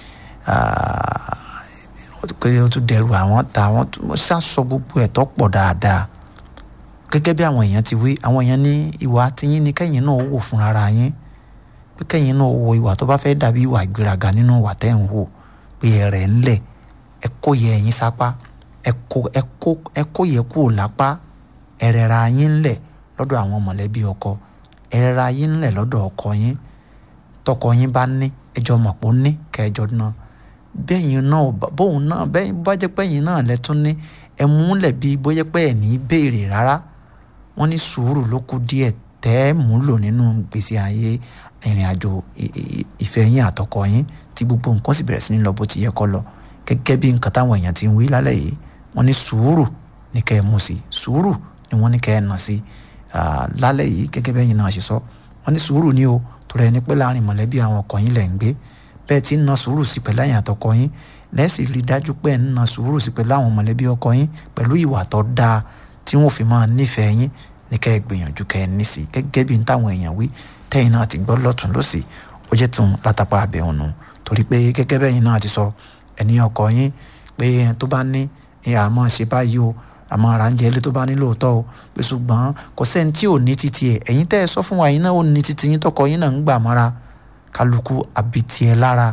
pé ó tún dẹrù àwọn ta àwọn ṣàṣọ gbogbo ẹ̀ tó pọ̀ dáadáa gẹ́gẹ́ bí àwọn èèyàn ti wí àwọn èèyàn ní ìwà tiyín ni kẹ́yìn náà wò fúnra yín pé kẹ́yìn náà wo ìwà tó bá fẹ́ dàbí ìwà ìgbéraga nínú ìwà tẹ́ ń wò pé ẹ̀rẹ̀ ńlẹ̀ ẹ kó yẹ ẹ̀yìn sápá ẹ kó yẹ kúrò lápá ẹ̀rẹ̀ ra yín ńlẹ̀ lọ́dọ̀ àwọn mọ̀lẹ́bí ọkọ ẹ ra yín ńlẹ̀ lọ́dọ̀ ọkọ yín tọkọ yín bá ní ẹjọ́ mọ̀ pé ó ní kẹjọ náà bẹ́yìn náà bóun náà bẹ́yìn bá jẹ́ pẹ́yìn náà lẹ́tún ní ẹ múlẹ̀ bí bóyá pé ẹ̀ ní béèrè rárá wọ́n ní sùúrù ló kù díẹ̀ tẹ́ ẹ múlò nínú gbèsè ayé ìrìn àjò ìfẹ́ yín àtọkọ yín tí gbogbo nǹkan sì bẹ̀rẹ̀ sí ní lọ bó ti yẹ kó lọ gẹ́gẹ́ bí nǹkan táwọn èèyàn ti ń wí lálẹ́ yìí wọ́n ní sùúrù ní kẹ́ ẹ mú sí sùúrù ni wọ́n ní kẹ́ ẹ nà sí lálẹ́ yìí gẹ́gẹ́ bẹ́yìn náà ṣe sọ wọ́n ní sùúrù ni o torí ẹni pé láàrin mọ̀lẹ́bí àwọn ọkọ yín lẹ̀ ń gbé bẹ́ẹ̀ tí ń na sùúrù sí pẹ̀lú àyàn àtọkọ yín lẹ́sì rí dájú pé ẹ̀ ń na sùúrù sí pẹ̀lú àwọn mọ̀lẹ́bí ọkọ yín pẹ̀lú ìwà tó dáa tí wọ́n fi máa nífẹ̀ẹ́ yín ní kẹ́ ẹ gbìyànjú kẹ́ ẹ ní sí gẹ́gẹ́ bí táwọn èèyàn wí tẹ́yìn náà ti gbọ́ lọ́tún lọ́sì ó jẹ́ tún látàpá abẹ́ òun torí pé gẹ́gẹ́ bẹ́yìn náà ti sọ ẹni ọkọ yín pé tó bá ní àmọ́ ṣe báyìí o àmọ́ ara ń jẹ ilé tó bá ní lóòótọ́ o pé ṣùgbọ́n kò sẹ́ni tí ò ní títí ẹ̀ ẹ̀yin tẹ́ ẹ sọ fún wa yín náà ó ní títí yín tọkọ yín náà ń gbà mọ́ra kálukú àbìtì ẹ̀ lára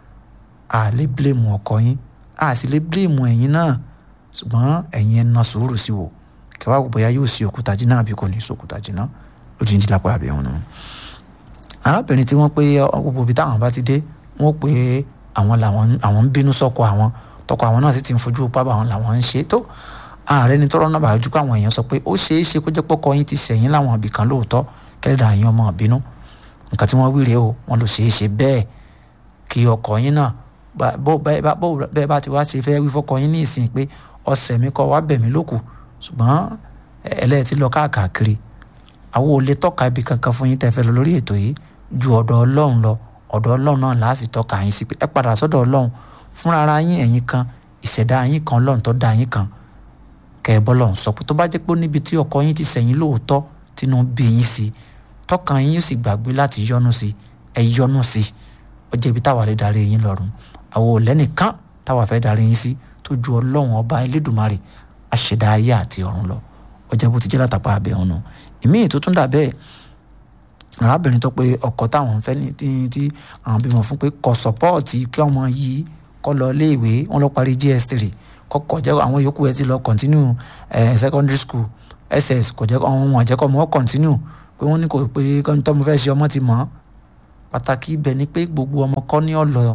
a lè bílèmù ọkọ yín a sì lè bílèmù ẹ̀yin náà ṣùgbọ́n ẹ̀yin ẹ̀ na sùúrù sí wò kẹwàá wò bóyá yóò sí òkúta jiná àbí kò ní sí òkúta jiná ó ti ń di lápá àbẹ̀ òun. arábìnrin tí wọ́n pé gbogbo ibi táwọn bá ti dé wọ́n pé àwọn làwọn àwọn ń bínú sọ́kọ àwọn tọkọ àwọn náà sì ti ń fojú pábà àwọn làwọn ń ṣe tó ààrẹ ni tọrọ náà bàájú pé àwọn èèyàn sọ pé ó ṣeé ṣe kó jẹ́ pọ́kọ yín ti sẹ̀yìn láwọn ibìkan lóòótọ́ kẹ́lẹ́dà yín ọmọ ìbínú nǹkan tí wọ́n wí rèé o wọ́n lọ ṣeé ṣe bẹ́ẹ̀ kí ọkọ yín náà bó bẹ́ẹ̀ bá ti wá ṣe fẹ́ wí fọ́kọ yín ní ìsìn pé ọ̀sẹ̀ mi kọ́ wá bẹ̀ mí lókù ṣùgbọ́n ẹlẹ́ẹ̀tì lọ káàkiri àwọn ò lè tọ́ka ibi kankan fún yín tẹ́ fẹ́ lọ lórí ètò yìí ju ọ̀dọ̀ ọlọ́run lọ ọ̀dọ̀ ọlọ́run náà láti tọ́ka yín sí pé ẹ padà sọ́dọ̀ ọlọ́run fúnra ara yín ẹ̀yin kan ìṣẹ̀dá yín kan ọlọ́run tó dá yín kan kẹ́ ẹ bọ́lọ̀ ń sọ pé tó bá jẹ́ pé níbi tí ọkọ yín ti sẹ̀yìn lóòótọ́ tínú bí yín sí tọkàn yín sì gbàgbé láti yọnu sí ẹ yọnu sí ó jẹ́ ibi táwa lè darí yín lọ́rùn àwọn ò lẹ́nìkan táwa fẹ́ darí yín sí tó ju ọlọ́run ọba elédùnmarè aṣẹ̀dá ayé àti ọ̀run lọ ó jẹ́ bó ti jẹ́ látàpá abẹ́ ọ̀nà ìmí ètò tún dà bẹ́ẹ̀ arábìnrin tó pé ọkọ táwọn fẹ́ ní tí tí àwọn bímọ fún pé kò sọ́pọ́ọ̀tì kí ọmọ yìí kọ́ lọ iléèwé wọn lọ parí gs3 kọ́kọ́ jẹ́ àwọn yòókù ẹ ti lọ continue eh, secondary school ss kò jẹ́ àwọn wọn jẹ́ kọ́ ọmọ continue pé wọ́n ní kò pé tọ́mọ fẹ́ ṣe ọmọ ti mọ̀ pàtàkì ibẹ̀ ni pé gbogbo ọmọ kọ́ ní ọ̀lọ́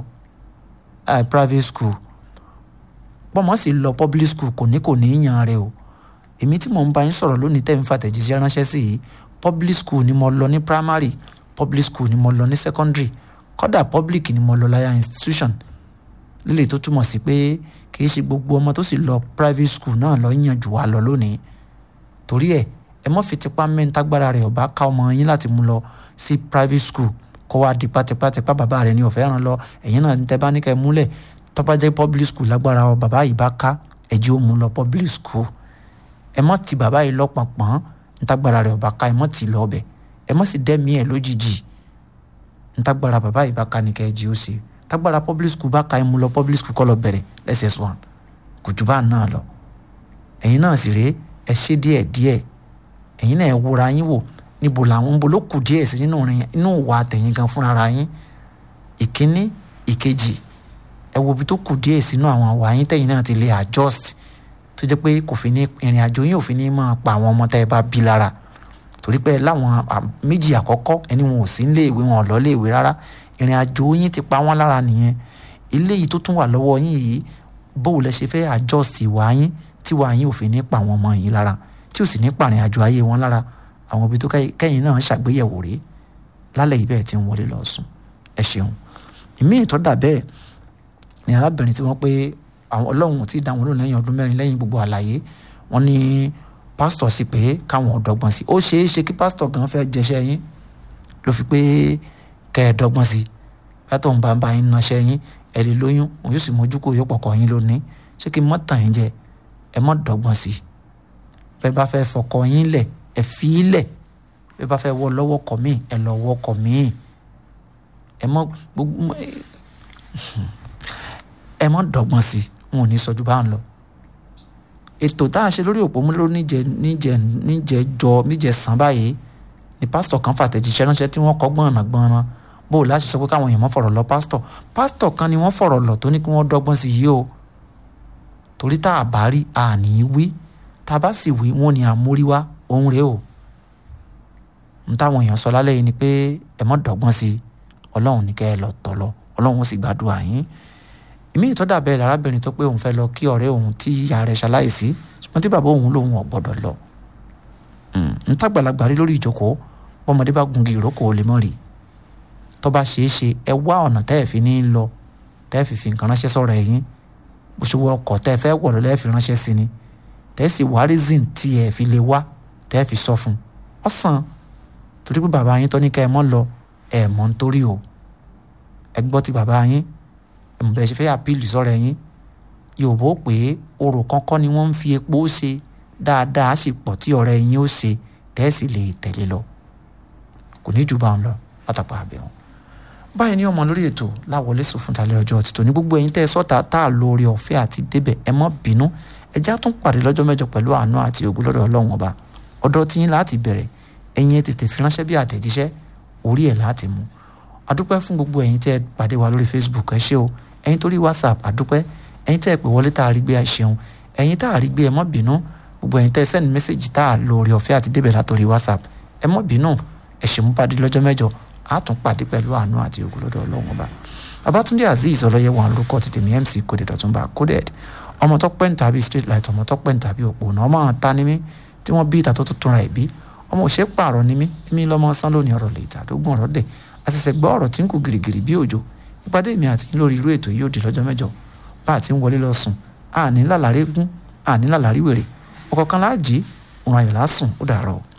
private school bọ́mọ sì lọ public school kò ní kò ní í yan rẹ o èmi tí mò ń bá yín sọ̀rọ̀ lónìí tẹ́ ń fàtẹ̀jíṣẹ́ ránṣẹ́ sí yìí public school ni mo lọ ní primary public school ni mo lọ ní secondary kódà public ni mo lọ láyà institution lílè tó túmọ̀ sí pé kì í ṣe gbogbo ọmọ tó sì lọ private school náà lọ yàn jù wá lọ lónìí torí ẹ ẹ mọ́ fi tipa mẹ́ntagbára rẹ̀ ọba ká ọmọ yín láti mú lọ sí private school kó wá di pátápátá bàbá rẹ̀ ní ọ̀fẹ́ ràn lọ ẹ̀yin náà tẹ́ bá ní kẹ́ múlẹ̀ tó bá jẹ́ public school lágbára ọ bàbá yìí bá ká ẹ̀jẹ̀ ó mú lọ public school ẹ mọ́ ti bàbá yìí lọ́pọ̀npọ̀n ntagbara rẹ̀ ọba ká ẹ mọ́ ti lọ ọbẹ̀ ẹ mọ́ sì dẹ́mi ẹ̀ lójijì ntagbara bàbá yìí bá ká ní kẹ́ ẹ̀jẹ̀ ó ṣe tagbara public school bá ka ẹ mú lọ public school kọ́ lọ bẹ̀rẹ̀ ss1 kò jù bá náà lọ ẹ̀yin náà sì rèé ẹ ṣe díẹ̀ díẹ̀ ẹ̀yin náà ẹ wúra yín wò níbo làwọn níbo ló kù díẹ̀ sí nínú rìn inú ìwà àtẹ̀yìn gan fúnra ara yín ìkíní ìkejì ẹ wo ibi tó kù díẹ̀ sínú àwọn àwà yín tẹ̀yìn náà ti lè adjust tó jẹ́ pé kò fi ní ìrìn àjò yín ò fi ní máa pa àwọn ọmọ tẹ́ ẹ bá bí lára torí pé láwọn méjì àkọ́kọ́ ẹni wọn ò sí nílé ìwé wọn ò lọ lé ìwé rárá ìrìn àjò yín ti pa wọ́n lára nìyẹn ilé yìí tó tún wà lọ́wọ́ yín yìí bó lẹ ṣe fẹ́ adjust ìwà yín tí wà yín ò fi ní pa àwọn ọmọ yín lára tí ò sì ní pàrìn àjò ayé wọn lára àwọn ibi tó kẹ́yìn náà ṣàgbéyẹ̀wò rèé lálẹ́ yìí bẹ́ẹ̀ tí ń wọlé lọ sùn ẹ ṣeun ìmí ìtọ́dà bẹ́ẹ̀ ni arábìnrin tí wọ́n pé àwọn ọlọ́run ti dá wọn lónìí lẹ́yìn ọdún mẹ́rin lẹ́yìn gbogbo àlàyé wọn ní pásítọ̀ sí pé káwọn ọ̀dọ́gbọ́n sí ó ṣeé ṣe kí pásítọ̀ gan fẹ́ jẹṣẹ́ yín ló fi pé kẹ́ ẹ dọ́gbọ́n sí yàtọ̀ ń bá ń bá yín náṣẹ́ yín ẹ lè lóyún òun yóò sì mójú kó yóò pọ̀kọ̀ yín lónìí ṣé kí n mọ́ tàn yín jẹ ẹ mọ́ dọ́gbọ́n sí bẹ́ẹ̀ bá fẹ́ fọkọ yín lẹ̀ ẹ fi í lẹ̀ bẹ́ẹ̀ bá fẹ́ wọ lọ́wọ́ kọ̀ míì ẹ lọ wọ́ kọ̀ míì ẹ mọ́ gbogbo ẹ mọ́ dọ́gbọ́n sí wọn ò ní sọ ju bá ń lọ ètò tá a ṣe lórí òpó múlò níjẹ níjẹ níjẹ jọ níjẹ sàn báyìí ni pásítọ̀ kan fàtẹ̀jíṣẹ́ ránṣẹ́ tí wọ́n kọ́ gbọ̀nà gbọ̀nà bó o láti sọ pé káwọn èèyàn mọ́ fọ̀rọ̀ lọ pásítọ̀ pásítọ̀ kan ni wọ́n fọ̀rọ̀ lọ tó ní kí wọ́n dọ́gbọ́n sí yìí o torí tá a bá rí a ní í wí tá a bá sì wí wọn ni àmúrí wá òun rèé o n táwọn èèyàn sọ lálẹ́ yìí ni pé ẹ mọ́ dọ́gbọ́n sí i ọlọ́run ní kẹ́ ẹ lọ tọ̀ lọ ọlọ́run ó sì gbàdúrà yín ìmí ìtọ́dà bẹ́ẹ̀ lárábìnrin tó pé òun fẹ́ lọ kí ọ̀rẹ́ òun tí ìyá rẹ̀ ṣaláìsí ṣùgbọ́n tí bàbá òun lòun ò gbọ́dọ̀ lọ n tàgbàlagbà rí lórí ìjókòó bọ́mọdé bá gungi ìrókò ó lè mọ́ rí tó bá ṣeé ṣe ẹ wá ọ̀nà tẹ́ ẹ̀ fi ní lọ tẹ́ ẹ̀ fi fi nǹkan ránṣẹ́ sọ̀rọ̀ ẹ̀yìn bó ṣe wọ ọkọ̀ tẹ́ ẹ fẹ́ wọ̀ lọ́lẹ́ fi ránṣẹ́ sí ni tẹ́ ẹ sì wá reason tí ẹ fi lè wá tẹ́ ẹ fi sọ fún ọ sàn torí pé bàbá yín tó ní ká ẹ mọ́ lọ ẹ mọ́ nítorí o ẹ gbọ́ ti bàbá yín ẹ mọ̀ bẹ́ẹ̀ ṣe fẹ́ àpíìlì sọ̀rọ̀ ẹ̀yìn yorùbá ó pè é orò kankan ni wọ́n ń fi epo ṣe dáadáa sì pọ̀ tí ọ̀rẹ́ yín ó ṣe tẹ́ ẹ sì lè tẹ̀lé lọ kò ní jù bá ń lọ látàpá àbẹ̀wọ̀n báyìí ní ọmọ lórí ètò láwọlé sùn fún talẹ ọjọ́ títò ní gbogbo ẹ̀yin tẹ́ ẹ sọ́ta tá a lo oore ọ̀fẹ́ àti débẹ̀ ẹ mọ́ bínú ẹjá tún pàdé lọ́jọ́ mẹ́jọ pẹ̀lú àánú àti ògùn lọ́dọ̀ Ọlọ́run ọba ọ̀dọ̀ tí yín láti bẹ̀rẹ̀ ẹ̀yin ẹ tètè fi ránṣẹ́ bí àtẹ̀jíṣẹ́ orí ẹ̀ láti mú adúpẹ́ fún gbogbo ẹ̀yin tẹ́ ẹ pàdé wa lórí Facebook ẹ ṣé o ẹ̀yin torí WhatsApp adúpẹ́ ẹ̀yin tẹ́ ẹ pè wọlé tá a rí gbé ẹ ṣeun ẹ̀yin tá a rí gbé ẹ mọ́ bínú gbogbo ẹ̀yin tẹ́ ẹ send message tá a lo oore ọ̀fẹ́ àti débẹ̀ látòrí WhatsApp ẹ mọ́ bínú ẹ ṣe mú pàdé lọ́jọ́ mẹ́jọ a tún pàdé pẹ̀lú àánú àti ògùn lọ́dọ̀ ọlọ́run ọba babatunde azeez ọlọ́yẹ wọn lórúkọ ti tèmi mc coded ọ̀túnba coded ọmọ tó pẹ́ ń tàbí street light ọmọ tó pẹ́ ń tàbí òpó náà ọmọ àwọn ta ni mí tí wọ́n bí ìta tó tó túnra ẹ̀ bí ọmọ òṣè pààrọ̀ ni mí èmi lọ́mọ sán lónìí ọ̀rọ̀ lè tàdógún ọ̀rọ̀ dẹ̀ àṣẹṣẹ gbọ́ ọ̀rọ̀ tí ń kú gìrìgìrì bí òjò ìpàdé mi àti lórí irú ètò yìí ó di lọ́jọ́ mẹ́jọ bá a ti ń wọlé lọ sùn àní lálàrí gún àní lálàrí wèrè ọ̀kọ̀ọ̀kan láàjì òun ayọ̀ lásùn ó dàrọ̀ o.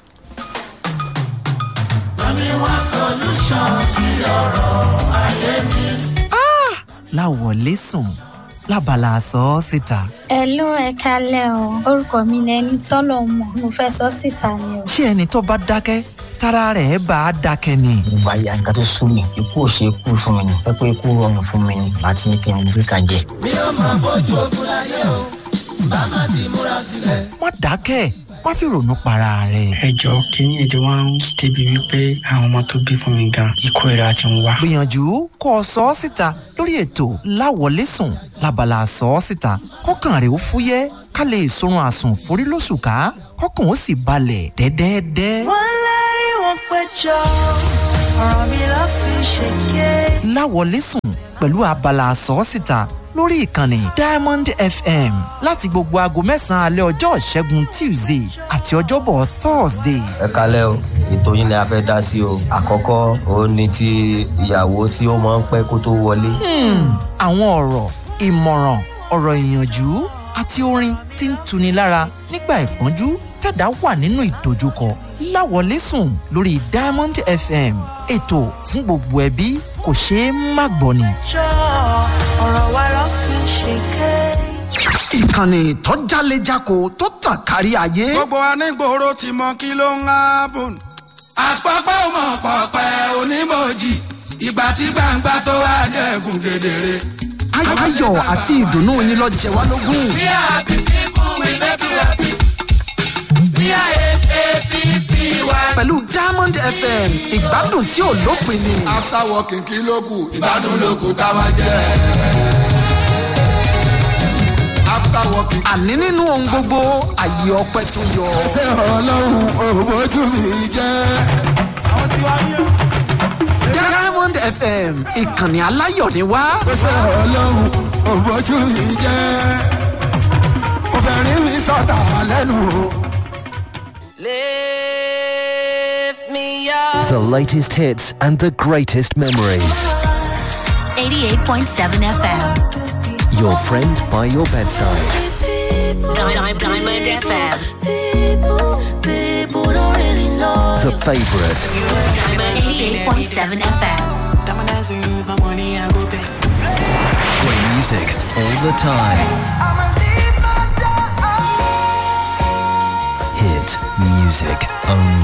Mami wá solution sí ọ̀rọ̀ ayé mi. láwọlé sùn lábala sọ ọ́ síta. Hello ẹ kálẹ̀ o orúkọ mi ni ẹni tọ́lọ̀ mọ̀ mo fẹ́ sọ síta ni o. ṣé ẹni tó bá dákẹ́ tára rẹ̀ bá a dákẹ́ ni. ìgbà ya nǹkan tó sún mi ikú ò ṣe kú fún mi ni ẹ pé ikú rọrùn fún mi ni àti ní kí n gbé kan jẹ. mi ò máa bójú ogun láyé o bá má ti múra sílẹ̀. má dákẹ́ má fi ronú para rẹ̀. ẹ jọ kínní ètò wa ń débi wípé àwọn ọmọ tó bí fún mi gan ikú ìra ti ń wá. gbìyànjú kó o sọ ọ́ síta lórí ètò láwọlé sùn lábala sọ ọ́ síta kọ́kàn rẹ̀ ó fúyẹ́ ká lè sorun àsùn forí lóṣù ká kọ́kàn ó sì balẹ̀ dẹ́dẹ́dẹ́. wọ́n lérí wọn péjọ ọ̀rọ̀ mi ló fi ṣèké. láwọlé sùn pẹ̀lú abala sọ ọ́ síta lórí ìkànnì diamond fm láti gbogbo aago mẹ́sàn-án alẹ́ ọjọ́ ìṣẹ́gun tuesday àti ọjọ́bọ̀ thursday. ẹ kalẹ́ o ètò yín ni a fẹ́ dá sí o àkọ́kọ́ òun ni ti ìyàwó tí ó máa ń pẹ́ kó tó wọlé. àwọn ọ̀rọ̀ ìmọ̀ràn ọ̀rọ̀ ìyànjú àti orin tí ń tuni lára nígbà ìpọ́njú tẹ̀dá wà nínú ìdojúkọ láwọlé sùn lórí diamond fm ètò fún gbogbo ẹbí kò ṣeé má gbọ́ ni. jọ ọ̀rọ̀ wa ló fi ṣèké. ìkànnì tó jálejako tó tàn kárí ayé. gbogbo anígboro ti mọ kí ló ń hábùn. àpapọ̀ mọ̀ pọ̀pẹ́ onímọ̀jì ìgbà tí gbangba tó wá dẹ̀kun kedere. ayọ̀ àti ìdùnnú yín lọ jẹ wá lógún. we are happy people we make you happy. we are sappy. pẹ̀lú diamond fm ìgbádùn tí ò lópin ni. after working kí ló kù ìgbádùn ló kù ká máa jẹ. after working. àní nínú ohun gbogbo àyè ọpẹ tó yọ. ṣé ọlọ́run òbójú mi jẹ́. àwọn tí wàá yẹ. diamond fm ìkànnì aláyọ̀ ni wá. ṣé ọlọ́run òbójú mi jẹ́. obìnrin mi sọ̀tà lẹ́nu o. Lift me up. The latest hits and the greatest memories. 88.7 FM. Your friend by your bedside. Di- Diamond FM. People don't really know. The favorite. Diamond 88.7 FM. Play music all the time. Hit music only.